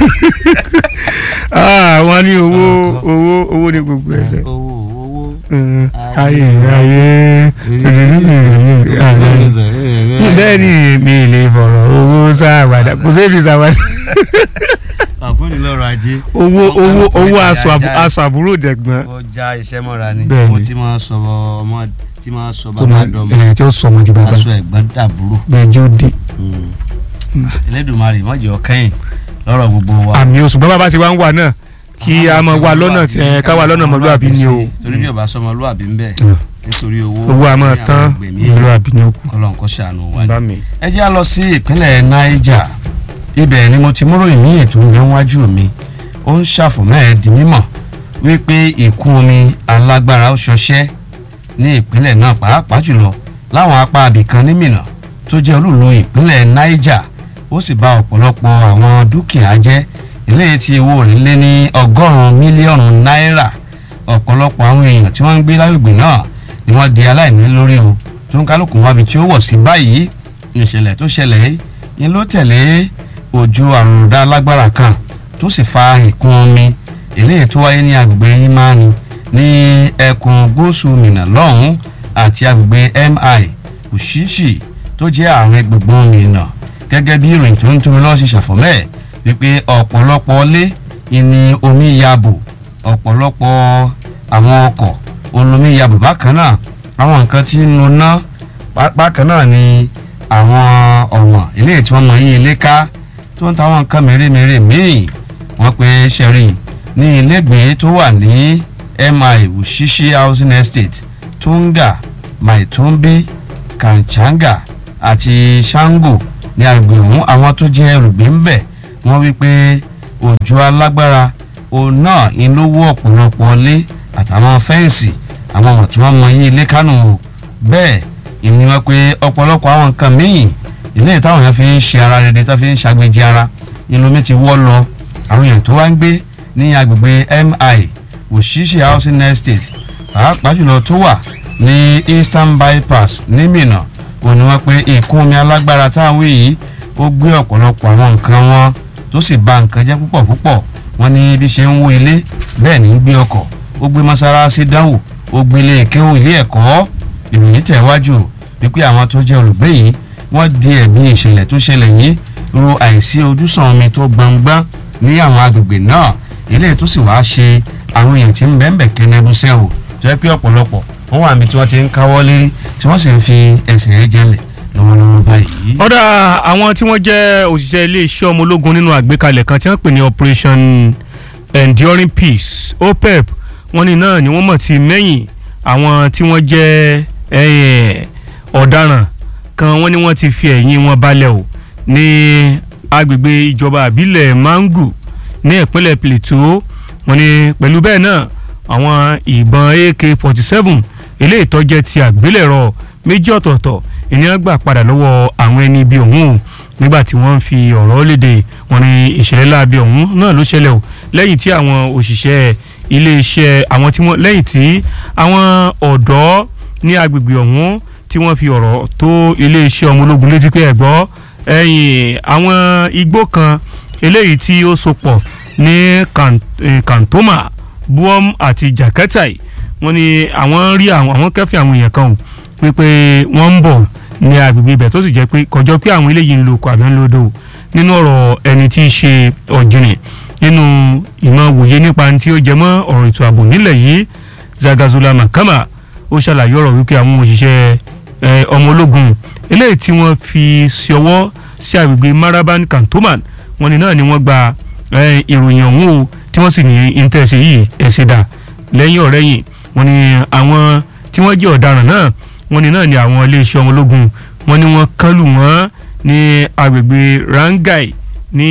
Ah, wọ́n ní owó owó owó ní gbogbo ẹsẹ̀ owó owó Mm, ayé ayé bẹ́ẹ̀ ni mi lè fọ̀rọ̀ owó sáwàdà kò sébi sáwàdà àkúnni lọ́rọ̀ ajé owó Wọ́n owó kàn owó kọjá aṣọ àbú- ajá. aṣọ àbúrò dẹ̀gbọ́n ó já iṣẹ́ mọ́ra ni Bẹ́ẹ̀ ni. owó tí máa sọ ọmọ tí máa sọ tó bàbá máa dọmọ ẹ̀ tí ó sọ ọmọ di bàbá aṣọ ẹ̀gbọ́n dàbúrò bẹ́ẹ̀ jẹ́ ó dé. Elédùmarè mọ̀jẹ̀ ọ̀kẹ́yìn lọ́rọ̀ gbogbo wa. àmì oṣù bàbá bá ti wá ń wà náà kí a máa wà lọ́nà tí ẹ ká wà lọ́nà ọmọlúwàbí ni o torí bí ọba sọmọlúwàbí ń bẹ Mm. nítorí owó owó a máa ní àwọn tán gbèmí ọmọlúwàbí ni ó kù. kọlọ̀ nǹkan ṣàánú wa ni. bá mi. ẹ jẹ́ á lọ sí ìpínlẹ̀ Niger ibẹ̀ ni mo ti múròyìn ní ètò ìrẹ́wájú mi ó ń ṣàfùmọ́ ẹ̀ di mímọ̀ wípé ìkún omi alágbára ó ṣọṣẹ́ ní ìpínlẹ̀ náà pàápàá jùlọ láwọn apá abìkan ní Minna tó jẹ́ olúùlú ìpínlẹ̀ Niger ó sì bà ọ̀pọ̀lọpọ̀ àwọn dúkìá jẹ́ eléyìí tí owó rẹ̀ lé ní ọgọ́rùn-ún mílíọ̀nù náírà ọ̀pọ̀lọpọ̀ àwọn èèyàn tí wọ́n ń gbé lágbègbè náà ni wọ́n di aláìní lórí o tó ń kálukú wábi tí ó wọ̀ sí báyìí ìṣẹ̀lẹ̀ tó ṣẹlẹ̀ yìí ni ló tẹ̀lé òjò àrùndá lágbára kan tó sì fa ìkún omi eléyìí tó wáyé ní agbègbè imani ní ẹkùn gúúsù Minna lọ́hùn àti agbègbè mi òṣìṣì tó jẹ́ àárín gbùngbùn Minna gẹ́gẹ́ bí ìròyìn tó ń tómi lọ́wọ́ ṣe ṣàfọ̀mẹ́ wípé ọ̀pọ̀lọpọ̀ ilé ìní omi yabò ọ̀pọ̀lọpọ̀ àwọn ọkọ̀ olómi yabò bákan náà àwọn nǹkan tí ń nu ná bá- bákan náà ni àwọn ọ̀wọ̀n eléyìí tí wọ́n mọ yín ilé ká tó ń ta àwọn nǹkan mèremère míì wọ́n pe sẹ́rí ní ilégbèé tó wà ní mi Wushishi housing estate Tunga Maitumbi Kanchanga àti Shango ní agbègbè ọ̀hún àwọn tó jẹ́ olùgbé ń bẹ̀ wọ́n wí pé òjò alágbára òun náà ń lówó ọ̀pọ̀lọpọ̀ ilé àtàwọn fẹ́ǹsì àwọn ọmọ tí wọ́n mọ yí ilé kánò o bẹ́ẹ̀ ìní wọn pé ọ̀pọ̀lọpọ̀ àwọn nǹkan míì ilé táwọn yẹn fi ń ṣe ara rere tó fi ń ṣàgbéjì ara inú mi ti wọ́ lọ àwọn èèyàn tó wá ń gbé ní agbègbè mi Wushishi housing estate pàápàá jùlọ tó wà ní eastern bypass ní Minna òun ni wọ́n pé ìkún omi alágbára táwọn yìí ó gbé ọ̀pọ̀lọpọ̀ àwọn nǹkan wọn tó sì bà nǹkan jẹ́ púpọ̀ púpọ̀ wọ́n ní bí ṣe ń wó ilé bẹ́ẹ̀ ní ń gbé ọkọ̀ ó gbé mọ́sálásí dánwò ó gbé ilé ìkéwò ilé ẹ̀kọ́ ìròyìn tẹ̀wájú wípé àwọn tó jẹ́ olùgbé yìí wọ́n di ẹ̀bi ìṣẹ̀lẹ̀ tó ṣẹlẹ̀ yìí ro àìsí ojúsàn omi tó gbọngbọ́n ní àwọn agbègbè náà eléyìí tó sì wáá ṣe àwọn èèyàn tí ń bẹ́ẹ̀ bẹ̀ kẹ́nẹ́bùsẹ́ o tó yẹ pé ọ̀pọ̀lọpọ̀ wọ́n wà níbi tí wọ́n ti ń káwọ́ lérí tí wọ́n sì ń fi ẹsẹ̀ ẹ̀ jẹ́lẹ̀ lọ́wọ́lọ́wọ́ báyìí. ọ̀dà àwọn tí wọ́n jẹ́ òṣìṣẹ́ iléeṣẹ́ ọmọ ológun nínú àgbékalẹ̀ kan tí wọ́n pè ní operation enduring peace opep wọ́n ní náà ni wọ́n mọ̀ sí mẹ́yìn àwọn tí wọ́n jẹ́ eh, ọ̀daràn kan wọ́n ní wọ́n ti fi ẹ̀yìn wọn balẹ̀ o ní agbègbè ìjọba àbílẹ̀ mangu ní ìpínlẹ̀ plateau wọ́n ní pẹ̀lú bẹ́ẹ̀ náà àwọn ìbọn ak forty seven eléyìí tó jẹ́ ti àgbélẹ̀rọ méjì ọ̀tọ̀ọ̀tọ̀ ènìyàn gbà padà lọ́wọ́ àwọn ẹni ibi ọ̀hún o nígbà tí wọ́n ń fi ọ̀rọ̀ léde wọ́n ní ìṣẹ̀lẹ̀ láabi ọ̀hún náà ló ṣẹlẹ̀ o lẹ́yìn tí àwọn òṣìṣẹ́ iléeṣẹ́ àwọn tí wọ́n lẹ́yìn tí àwọn ọ̀dọ́ ní agbègbè ọ̀hún tí wọ́n fi ọ̀rọ̀ tó iléeṣẹ́ ọmọ ológun létí pé ẹ̀gbọ́ ẹ̀yìn àwọn igbó kan eléyìí tí ó so pọ̀ ní Kan- eh, Kantoma Buom àti Jakatai wọ́n ní àwọn rí àwọn àwọn kẹ́fìn àwọn èèyàn kan o wípé wọ́n ń bọ̀ ní agbègbè ibẹ̀ tó sì jẹ́ pé kọjọ́ pé àwọn eléyìí ń lo oko àbí ń lo odò nínú ọ̀rọ̀ ẹni tí í ṣe ọ̀jìnì nínú ìmọ̀ wòye nípa tí ó jẹ mọ́ ọ̀rọ̀ ètò ààbò nílẹ̀ yìí Zagazula Makama ó ṣàlàyé ọ̀rọ̀ wípé àwọn òṣìṣẹ́ eh, ọmọ ológun eléyìí tí wọ́n fi ṣọwọ́ sí agbègbè Maraban Cantonment wọ́n ní náà ni wọ́n gba eh, ìròyìn ọ̀hún o tí wọ́n sì ní íńtẹ́ẹ̀sì yìí ẹ̀sẹ̀ dà lẹ́yìn ọ̀rẹ́yìn wọ́n ní àwọn tí wọ́n jẹ́ ọ̀daràn náà wọ́n ní náà ni àwọn iléeṣẹ́ ọmọ ológun wọ́n ní wọ́n kán lù wọ́n ní agbègbè Rangai ní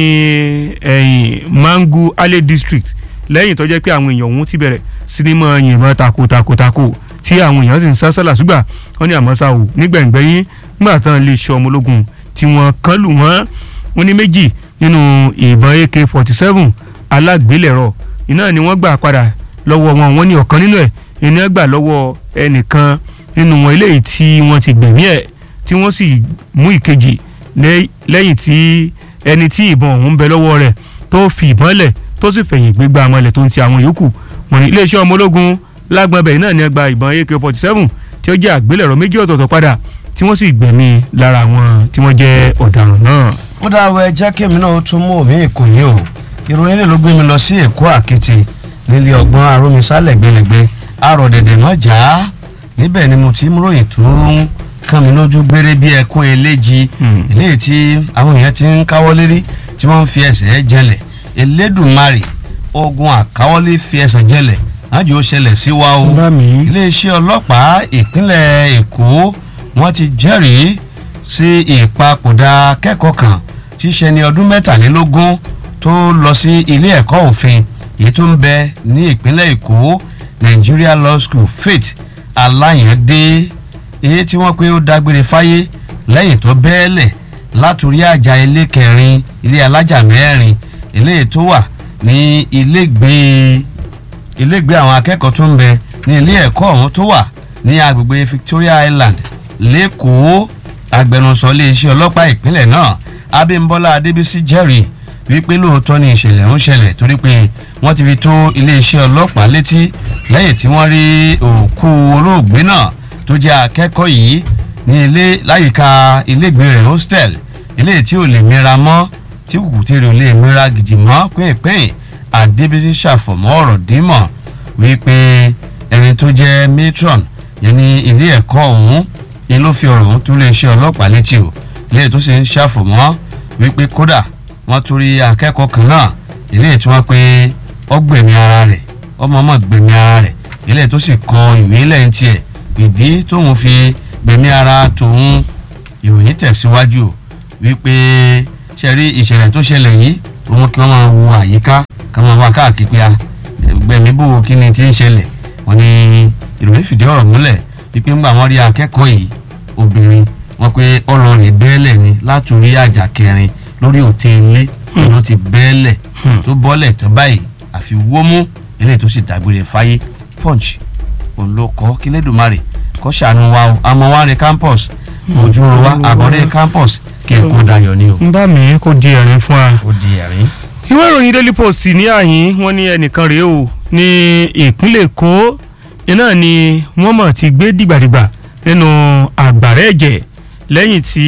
ẹ̀yìn Mangu Ale district lẹ́yìn tó jẹ́ pé àwọn èèyàn ọ̀hún ti bẹ̀rẹ̀ sinimá yìnbọn tako tako tako tí àwọn èèyàn sì ń sá sálà ṣùgbà wọ́n ní àmọ́ ṣá o nígbẹ̀ngbẹ́yìn nígbà tán iléeṣẹ́ ọmọ ológun tí wọ́n kán lù wọ́n wọ́n ní méjì nínú ìbọn AK forty seven alágbélẹ̀rọ iná ni wọ́n gbà padà lọ́wọ́ wọn wọ́n ní ọ̀kan nínú ẹ̀ iná gbà lọ́wọ́ ẹnìkan nínú wọn eléyìí tí wọ́n ti gbẹ̀mí ẹ̀ tí wọ́n sì mú ìkejì lẹ́- lẹ́yìn tí ẹni tí ìbọn ọ̀hún ń bẹ lọ́wọ́ rẹ̀ tó fi ìbọn lẹ̀ tó sì fẹ̀yìn gbégbá amọ̀lẹ̀ tó ń ti àwọn yòókù wọ́n ní iléeṣẹ́ ọmọ ológun lágbọ̀nbẹ̀ náà ní ẹgbà ìbọn AK-47 tí ó jẹ́ àgbélẹ̀rọ méjì ọ̀tọ̀ọ̀tọ̀ padà tí wọ́n sì gbẹ̀mí lára àwọn tí wọ́n jẹ́ ọ̀daràn náà. ó dáwọ ẹjẹ kémi náà ó tún mú omi ìkòyí o ìròyìn lè ló gbé mi lọ sí èkó àkìtì nílé ọgbọ́n arómisá lẹ́gbẹ̀lẹ́gbẹ̀ àròdẹ̀dẹ̀ náà já níbẹ̀ ni mo ti ń ròyìn tó ń kàn mí lójú gbére bí ẹkún eléjì eléyìí tí àwọn èèyàn ti ń káwọ́ lérí tí wọ́n ń fi ẹsẹ̀ jẹlẹ̀ elédùnmarè ogun àkáwọ́lé fi ẹsẹ̀ jẹlẹ̀ lájò ó ṣẹlẹ̀ sí wa o iléeṣẹ́ ọlọ́pàá ìpínlẹ̀ èkó wọ́n ti jẹ́rìí sí ìpapòdà akẹ́kọ̀ọ́ kan tí í ṣe ní ọdún mẹ́tàlélógún tó lọ sí ilé ẹ̀kọ́ òfin èyí tó ń bẹ ní ìpínlẹ̀ èkó Nigeria Law School faith aláyàndé èyí tí wọ́n pé ó dágbére fáyé lẹ́yìn tó bẹ́ẹ̀lẹ̀ látòrí àjà ilé kẹrin ilé alájà mẹ́rin eléyìí tó wà ní ilégbèé ilégbèé àwọn akẹ́kọ̀ọ́ tó ń bẹ ní ilé ẹ̀kọ́ ọ̀hún tó wà ní agbègbè Victoria Island lẹ́kọ̀ọ́ agbẹnusọ iléeṣẹ́ ọlọ́pàá ìpínlẹ̀ náà Abímbọ́lá Adébísí jẹ́rìí wípé lóòótọ́ ni ìṣẹ̀lẹ̀ ń ṣẹlẹ̀ torí pé wọ́n ti fi tó iléeṣẹ́ ọlọ́pàá létí lẹ́yìn tí wọ́n rí òkú olóògbé náà tó jẹ́ akẹ́kọ̀ọ́ yìí ní ilé láyìíká ilégbèé rẹ̀ hostel ilé tí ò lè mìíràn mọ́ tí kùkù tèrè ò lè mìíràn gidi mọ́ pínpín Adébísí ṣàfọ̀mọ́ ọ̀rọ̀ dímọ̀ wípé ẹni tó jẹ́ matron yẹn ní ilé ẹ̀kọ́ ọ̀hún ni ló fi ọ̀rọ̀ ọ̀hún tó lè ṣe ọlọ́pàá létí o ilé tó sì ń ṣàfọ̀mọ́ wípé kódà wọ́n tún rí akẹ́kọ̀ọ́ kan náà ilé tí wọ́n pé ó gbẹ̀mí ara rẹ̀ ọmọ ọmọ gbẹ̀mí ara rẹ̀ ilé tó sì kọ ìwé lẹ́yìn tiẹ̀ ìdí tóun fi gbẹ̀mí ara tòun ìròyìn tẹ̀síwájú wípé ṣe rí ìṣẹ̀lẹ̀ tó ṣẹlẹ̀ yìí òun kí wọ́n máa wo àyíká kí wọ́n máa wá káàkiri pé gbẹ̀mí bò kí ni ti ń ṣẹlẹ̀ wọ́n ní ìròyìn fìdí ọ̀rọ̀ múlẹ̀ wípé ńgbà wọ́n rí akẹ́kọ̀ọ́ yìí obìnrin wọ́n pé ọlọ́rin bẹ́ẹ̀lẹ̀ ni látòrí àjà kẹrin lórí òtẹ́ ilé ló ti bẹ́ẹ̀lẹ̀ tó bọ́lẹ̀ tó báyìí àfi wómú eléyìí tó sì dágbére fáyé punch òun ló kọ́ kí lẹ́dùnmarè kọ́ ṣàánú wa o àmọ́ wa rẹ campus ojúro wa àbọ̀dé campus kí n kó dayọ̀ ni o. ń bá mi kó di ẹ̀rín fún wa. ó di ẹ̀rín. ìwé ìròyìn daily post ní àyín wọ́n ní ẹnìkan rèé o ní ìpínlẹ̀ èkó iná ni wọ́n mọ̀ ti gbé dìgbàdìgbà nínú àgbàrá ẹ̀jẹ̀ lẹ́yìn tí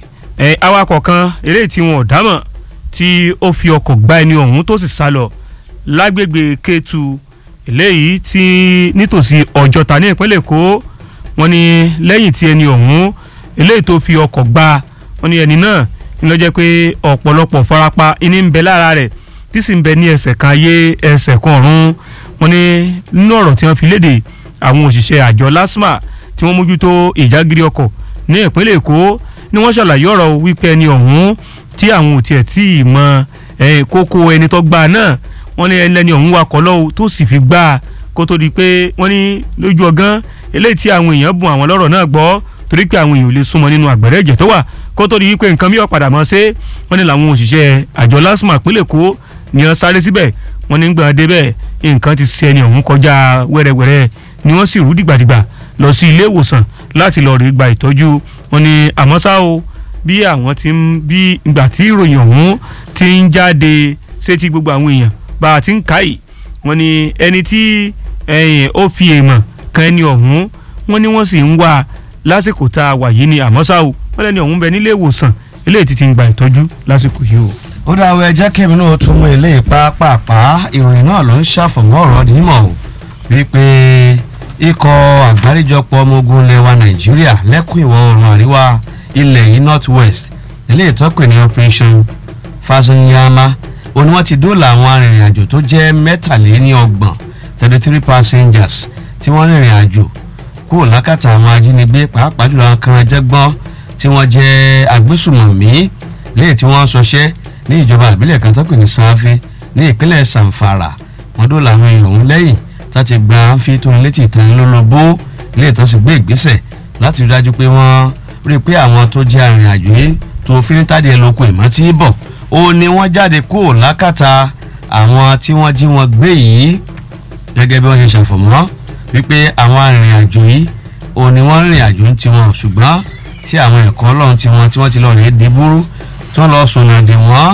awakọ̀ kan eré tí wọn ò dámọ̀ tí ó fi ọkọ̀ gbá ẹni ọ̀hún tó sì sá lọ lágbègbè Kétu eléyìí tí nítòsí Ọ̀jọ́ta ní ìpínlẹ̀ Èkó wọ́n ní lẹ́yìn tí ẹni ọ̀hún eléyìí tó fi ọkọ̀ gbá wọ́n ní ẹni náà ń lọ jẹ́ pé ọ̀pọ̀lọpọ̀ farapa iní ń bẹ lára rẹ̀ tí sì ń bẹ ní ẹsẹ̀ kan ayé ẹsẹ̀ kan ọ̀run wọ́n ní nínú ọ̀rọ̀ tí wọ́n fi léde àwọn òṣìṣẹ́ àjọ LASTMA tí wọ́n mójútó ìjágírí ọkọ̀ ní ìpínlẹ̀ Èkó ni wọ́n ṣàlàyé ọ̀rọ̀ wípé ẹni ọ̀hún tí àwọn ò tiẹ̀ tí ì mọ kókó ẹni tó gbà náà wọ́n ní ẹni ọ̀hún wakọ̀ lọ́wọ́ tó sì fi gbà kó tó di pé wọ́n ní lójú ọgán eléyìí tí àwọn èèyàn bùn àwọn lọ́rọ̀ náà gbọ́ torí pé àwọn èèyàn ò lè súnmọ́ nínú àgbẹ̀rẹ̀ ẹ̀jẹ̀ tó wà kó tó di wípé nǹkan mìíràn padà mọ́ ṣe wọ́n ní làwọn òṣìṣẹ́ àjọ LASTMA ìpínlẹ̀ Èkó ni wọ́n sáré síbẹ̀ wọ́n ní gbọ́n débẹ̀ nǹkan ti ṣe ẹni ọ̀hún kọjá wẹ́rẹ́wẹ́rẹ́ ni wọ́n sì rú dìgbàdìgbà lọ sí ilé ìwòsàn láti lọ rí gba ìtọ́jú wọ́n ní àmọ́ ṣá o bí àwọn ti ń bí ìgbà tí ìròyìn ọ̀hún ti ń jáde sétí gbogbo àwọn èèyàn bá a ti ń kà yìí wọ́n ní ẹni tí ó fi èèmọ̀ kan ẹni ọ̀hún wọ́n ní wọ́n sì ń wá lásìkò tá a wà yìí ni àmọ́ ṣá o wọ́n lẹ́ni ọ̀hún bẹ nílé ìwòsàn eléyìí ti ti ń gba ìtọ́jú lásìkò yìí o. ó dáwọ́ ẹ jẹ́ kẹ́mi náà tún mú ilé pàápàá ìròyìn náà ló ń ṣàfọ̀mọ́ ọ̀rọ̀ dímọ̀ o wípé ikọ̀ àgbáríjọpọ̀ ọmọ ogun ilẹ̀ wa nàìjíríà lẹ́kùn ìwọ̀ oòrùn àríwá ilẹ̀ yìí north west ilé ìtọ́pẹ̀ ní operation fasanyama ó ní wọ́n ti dóòlà àwọn arìnrìn-àjò tó jẹ́ mẹ́tàléníọgbọ̀n thirty three passengers tí wọ́n rìnrìn àjò kúrò lákàtà àwọn ajínigbé pàápàá jùlọ àwọn kan jẹ́gbọ́n tí wọ́n jẹ́ agbésùmọ̀mí léyìí tí wọ́n ṣọṣẹ́ ní ìjọba ìbílẹ̀ kan tó pè ní sanfin ní ìpínlẹ̀ sanfara wọ́n dóòlà àwọn èèyàn ọ̀hún lẹ́yìn láti gba fi tó létí ìtàn lólobó ilé ìtàn sì gbé ìgbésẹ̀ láti rí dájú pé wọ́n rí i pé àwọn tó jẹ́ arìnrìnàjò yìí tó fínítàdé ẹlòkun ìmọ̀ tí ń bọ̀ ó ní wọ́n jáde kó lákàtà àwọn tí wọ́n jí wọn gbé yìí gẹ́gẹ́ bí wọ́n ṣe ṣàfọ̀mọ́ wípé àwọn arìnrìnàjò yìí ó ní wọ́n rìnrìn àjò ń tiwọn ṣùgbọ́n tí àwọn ẹ̀kọ́ ọlọ́run tiwọn tí wọ́n ti lọ rèé dìbúrú tí wọ́n lọ sùnà dè wọ́n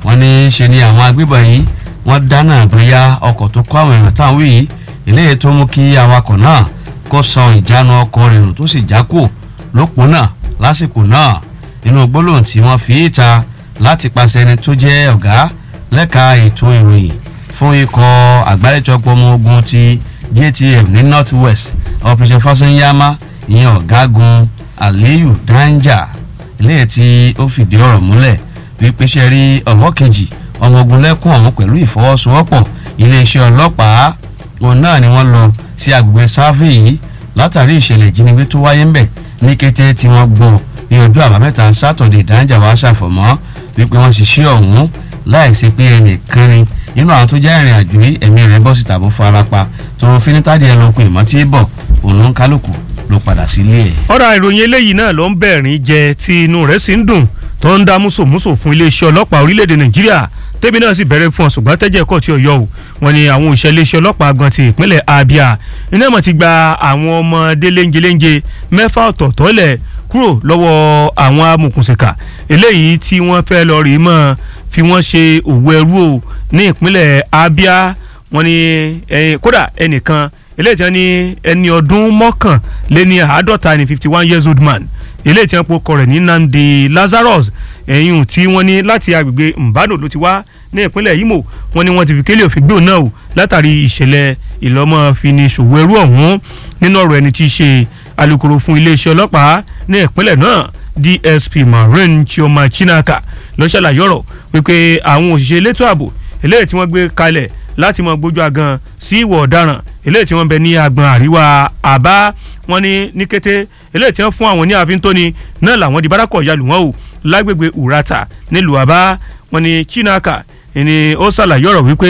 wọ́n ní ṣe ni àwọn agbébọn yìí wọ́n dáná bóyá ọkọ̀ tó kó àwọn èèyàn táwọn yìí eléyìí tó mú kí awakọ̀ náà kó san ìjánu ọkọ̀ rẹ̀ nù tó sì jákò lópò náà lásìkò náà nínú gbólóhùn tí wọ́n fi ìta láti pàṣẹ ẹni tó jẹ́ ọ̀gá lẹ́ka ètò ìròyìn fún ikọ̀ àgbáríjọpọ̀ ọmọ ogun ti JTF ní north west operation fasanyama ìyẹn ọ̀gágun aliyu danja eléyìí tí ó fìdí ọ̀rọ̀ múlẹ̀ wípé ṣe rí ọ̀wọ́ kejì ọmọ ogun lẹ́kùn ọ̀hún pẹ̀lú ìfọwọ́sowọ́pọ̀ iléeṣẹ́ ọlọ́pàá òun náà ni wọ́n lọ sí agbègbè sáfì yìí látàrí ìṣẹ̀lẹ̀ ìjínigbé tó wáyé ńbẹ̀ ní kété tí wọ́n gbọ́ ní ọjọ́ àbámẹ́ta sátọ̀dẹ̀ danja wàá ṣàfọ̀mọ́ wípé wọ́n ṣiṣẹ́ ọ̀hún láìsí pé ẹnìkan ni nínú àwọn tó jẹ́ ìrìn àjò yìí ẹ̀mí rẹ̀ bọ́ síta bó fara pa tòun finitadi ẹ̀ lókun ìmọ̀ tí bọ̀ òun ló ń kálukú ló padà sílé ẹ̀. ọ̀rọ̀ ìròyìn eléyìí náà ló ń bẹ̀rín jẹ tí inú rẹ̀ sì ń dùn tó ń dá músòmúsò fún iléeṣẹ́ ọlọ́pàá orílẹ̀-èdè nàìjíríà tẹ́bi náà sì bẹ̀rẹ̀ fún ọ ṣùgbọ́n tẹ́jẹ́ ẹ̀kọ́ tí ó yọ o wọn ni àwọn òṣìṣẹ́ iléeṣẹ́ ọlọ́pàá gan ti ìpínlẹ̀ abia iná mọ̀ ti gba àwọn ọmọdé léńjeléńje mẹ́fà ọ̀tọ̀ọ̀tọ̀ lẹ̀ kúrò lọ́wọ́ àwọn amòkùnsìkà eléyìí tí wọ́n fẹ́ lọ rí mọ́ fi wọ́n ṣe òwò ẹrú o ní ìpínlẹ̀ abia wọn ni kódà ẹnìkan eléyìí tí wọ́n ní ẹni ọdún mọ́kànléní àádọ́ta ní fifty one years old man eléyìí tí wọ́n po ọkọ rẹ̀ ní Nnamdi Lazarus ẹ̀yìn tí wọ́n ní láti agbègbè Mbano ló ti wá ní ìpínlẹ̀ Imo wọ́n ní wọ́n ti fi kélé òfin gbé òun náà o látàrí ìṣẹ̀lẹ̀ ìlọ́mọ fini ṣòwò ẹrú ọ̀hún nínú ọ̀rọ̀ ẹni tí í ṣe alukoro fún iléeṣẹ́ ọlọ́pàá ní ìpínlẹ̀ náà DSP Maureen Chioma Chinaka ló ṣàlàyé ọ̀rọ̀ wípé àwọn òṣìṣẹ́ elétò ààbò eléyìí tí wọ́n gbé kalẹ̀ láti mọ gbójú agan sí ìwọ̀ ọ̀daràn eléyìí tí wọ́n bẹ ní agbọn àríwá àbá wọn ní ní kété eléyìí tí wọ́n fún àwọn ní ààfin tóni náà làwọn di bárakọ̀ yalù wọn o lágbègbè urata nílùú àbá wọn ní chinaka ni ó ṣàlàyé ọ̀rọ̀ wípé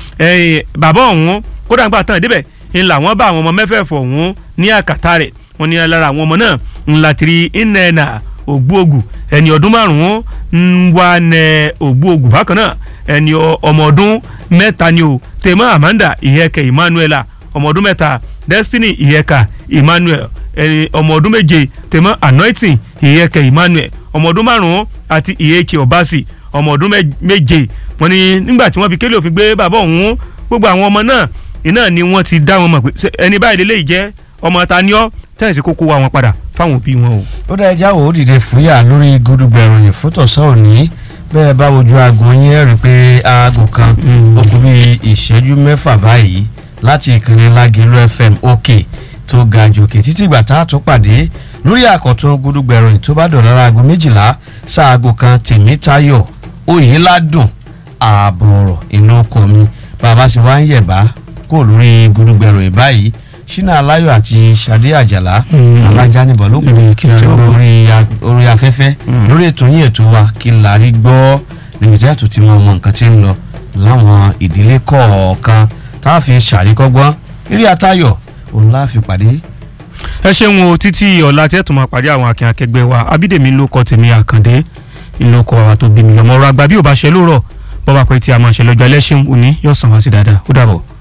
bàbá ọ̀hún kódà ń gbà tán débẹ̀ ń làwọn bá àwọn ọmọ mẹ́fẹ̀ẹ̀fọ̀ ọ̀hún ní àkàtà rẹ̀ wọn ní lára àwọn ọmọ náà ńlá tiri nnẹ́nà ògbóògù ẹni ọdún márùn-ún ń wá nẹ ògbóògù bákan náà ẹni ọmọ ọdún mẹ́ta ni o tèmọ́ amanda ìyẹ́kẹ́ emmanuela ọmọ ọdún mẹ́ta destiny ìyẹ́ka emmanuel ẹni ọmọ ọdún méje tèmọ́ anointing ìyẹ́kẹ́ emmanuel ọmọ ọdún márùn-ún àti ìyẹ́kẹ́ ọbaṣì ọmọ ọdún méje wọ́n ní nígbà tí wọ́n fi kélé òfin gbé bàbá òun gbogbo àwọn ọmọ náà iná ni wọ́n ti dá wọn mọ̀ pé ẹni báyìí lélẹ́yìí jẹ́ ọmọ ta ni ọ́ tẹ́yìnsì kókó wa wọn padà fáwọn òbí wọn o. ó dá ẹja wò ó dìde fúyà lórí gúdúgbẹ̀ ìròyìn fótòsọ́ òní bẹ́ẹ̀ bá wojú aago yín ẹ̀ rí i pé aago kan ó kù bí ìṣẹ́jú mẹ́fà báyìí láti ìkànnì lágẹ̀lú fm òkè tó ga jòkè títí ìgbà tá a tún pàdé lórí àkọ́tún gúdúgbẹ̀ ìròyìn tó bá dọ̀lára aago méjìlá sáago kan tèmítayọ̀ oyèládùn ààbọ̀ ọ̀rọ̀ inú ọkọ̀ mi bàbá ṣe wá ń yẹ̀bá kó lórí gúdúgbẹ̀ ìròyìn báyìí ṣínà aláyọ̀ àti ṣadé àjàlá alájà níbọ̀ ló kù tí ó orí afẹ́fẹ́ lórí ètò yín ètò wa kí n lárí gbọ́ níbi tí a tún ti mọ ọmọ nǹkan tí ń lọ láwọn ìdílé kọ̀ọ̀kan tá a fi ṣàríkọ́gbọ́n eré àtayọ̀ òun la fi pàdé. ẹ ṣeun o títí ọ̀la tí ẹ tún máa pàdé àwọn akin akẹgbẹ́ wa abídèmí ló kọ tèmi àkàndé ìlú ọkọ̀ wa tó bí mi lọ́mọ ọ̀rọ̀ àgbà bí ò bá ṣe lóòrọ̀ bọ́ bá pẹ́ tí a máa ṣe lọ́jọ́ ẹlẹ́ṣin òní yóò sàn wá sí dáadáa ó dàbọ̀.